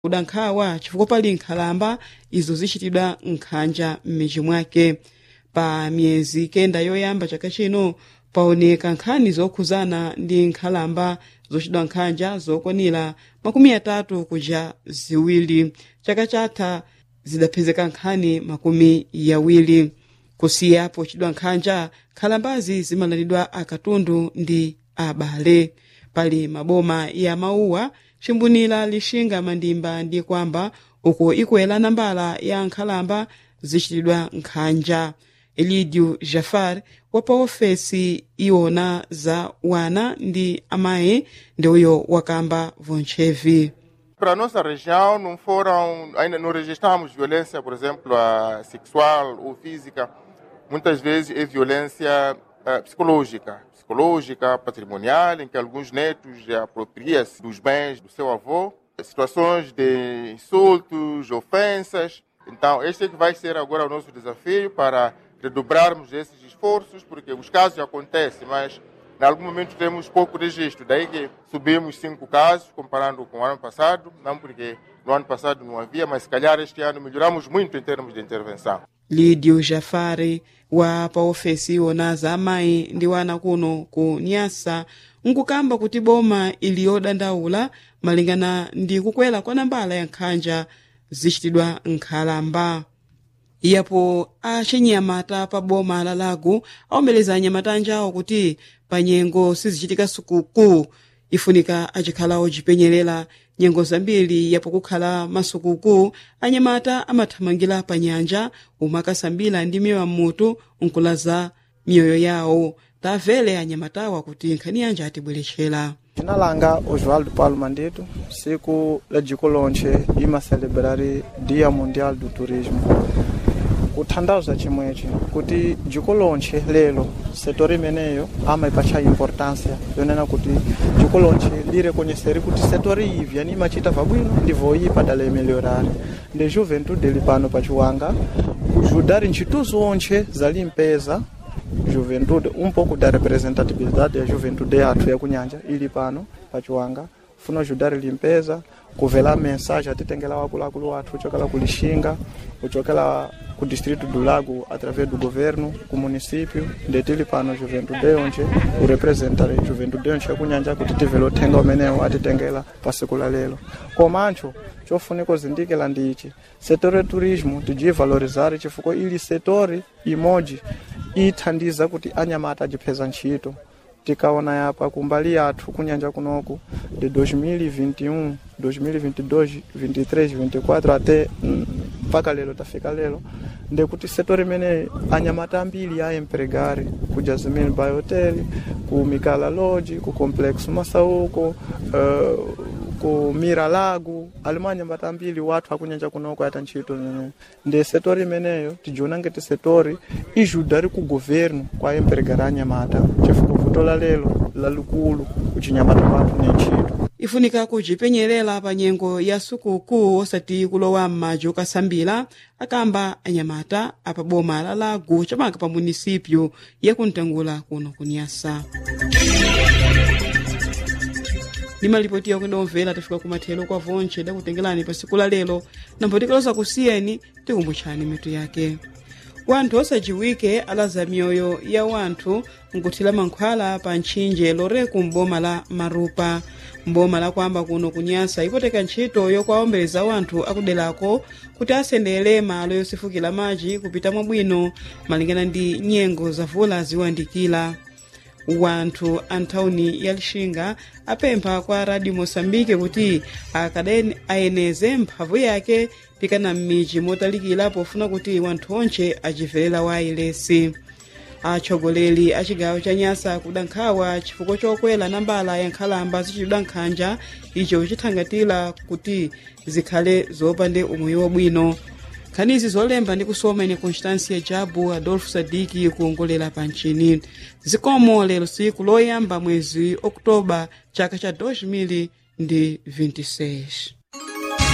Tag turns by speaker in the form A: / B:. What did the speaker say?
A: kudankhawa chifukwa pali nkhalamba izo zichitidwa nkhanja m'midzi mwake pa miyezi kenda yoyamba chaka chino paoneka nkhani zokhuzana ndi nkhalamba zochitidwa nkhanja zokwanira makumi atatu kuja ziwiri chaka chatha zidapezeka nkhani makumi yawiri kusiyapo chidwa nkhanja nkhalambazi zimalandidwa akatundu ndi abale pali maboma ya mauwa chimbunira lixinga mandimba ndi kwamba uko ikwera nambala ya nkhalamba zichitidwa nkhanja elidio jafar wa pa ofesi iwona za wana ndi amayi ndi uyo wakamba vontchevi
B: Para a nossa região não foram, ainda não registramos violência, por exemplo, a sexual ou física. Muitas vezes é violência eh, psicológica, psicológica, patrimonial, em que alguns netos apropriam-se dos bens do seu avô, situações de insultos, ofensas. Então, este é que vai ser agora o nosso desafio para redobrarmos esses esforços, porque os casos acontecem, mas em algum momento temos pouco registro, daí que subimos cinco casos comparando com o ano passado, não porque no ano passado não havia, mas se calhar este ano melhoramos muito em termos de intervenção.
A: lidio jafari wa pa ofesi iwona za amayi ndi wana kuno ku nyasa nkukamba kuti boma ili yodandaula malingana ndi kukwera kwa nambala ya nkhanja zichitidwa nkhalamba iyapo achinyamata pa boma la lago awombeleza anyamata anjawo kuti pa nyengo sizichitika sukuku ifunika achikhala ochipenyerera nyengo zambiri yapo kukhala masukuku anyamata amathamangira pa nyanja omwe akasambira ndi miyoyo mmutu nkulaza miyoyo yawo tamvere anyamatawa kuti nkhani yanja atibweretchera
C: Jina langa Oswaldo Paulo Mandito, siku la jiko lonche ima celebrari Dia Mundial do Turismo. Kuthandauza chimwechi kuti jiko lonche lelo setori imeneyo amaipacha importância yonena kuti jiko lonche lireconheceri kuti setori ivi yani imachita vabwino ndivoipa dala imelhorari ndi juventude ili pano pachiwanga kujudari ntchito zonche za limpeza juventude um pouco da representatividade da juventude yathu yakunyanja ili pano pachiwanga funa ajudar limpeza kuvela mensagem atitengela wakuluakulu wathu uchokela ku lixinga uchokela ku distrito do lago através do governo ku município ndetili pano juventude onche urepresenta juventude onche yakunyanja kuti tivele uthenga umenewo atitengela pa siku la lelo komancho chofunika uzindikila ndichi setor ya turismo tijiye valorizar chifukwa ili setori imodzi ithandiza kuti anyamata ajipheza ntchito tikaona yapa kumbali yathu kunyanja kunoku de 2021 2022 23 24 até mpaka lelo tafika lelo ndekuti setori imene anyamata ambiri a empregare ku jasmine bay hotel ku mikala lodge ku complex masauko uh, ku mira lago alimo anyamata ambiri wathu akunyanja kunoko ata ntchito imene ndi setori imeneyo tijiona ngati setori ijudari ku governo kwa empregare anyamata chifukwa vuto la lelo lalikulu kuchinyamata kwathu ni ntchito
A: ifunika kuchipenyerera pa nyengo ya sukuku osati kulowa m'madzi okasambira akamba anyamata apa boma la lago chamaka pa munisipyo yakuntangula kuno kunyasa ndi malipoti yakuenda omvera tafika kumathero kwa vonche dakutengerani pa siku la lero nambo tikaloza kusiyeni tikumbutchani mitu yake wanthu osajiwike alaza miyoyo ya wanthu nkuthira mankhwala pa ntchinje loreku m'boma la marupa mboma lakwamba kuno kunyasa ipoteka ntchito yokwaombeza wanthu akuderako kuti asendere malo yosefukira madzi kupita mwabwino malingana ndi nyengo zavula ziwandikira wanthu anthawuni ya lixinga apempha kwa radio moçambique kuti akadeni ayeneze mphamvu yake pikana m'midzi motalikira pofuna kuti wanthu onche achiverera wailesi atsogoleri a chigawo cha nyasa kudankhawa chifukwa chokwera nambala ya nkhalamba zichitidwa nkhanja icho chithangatira kuti zikhale zopande umoyo wabwino nkhanizi zolemba ndi kusoma ine constancia jabu adolfo sadiki kuongolera pa mchini zikomo lero siku loyamba mwezi okutoba chaka cha 2026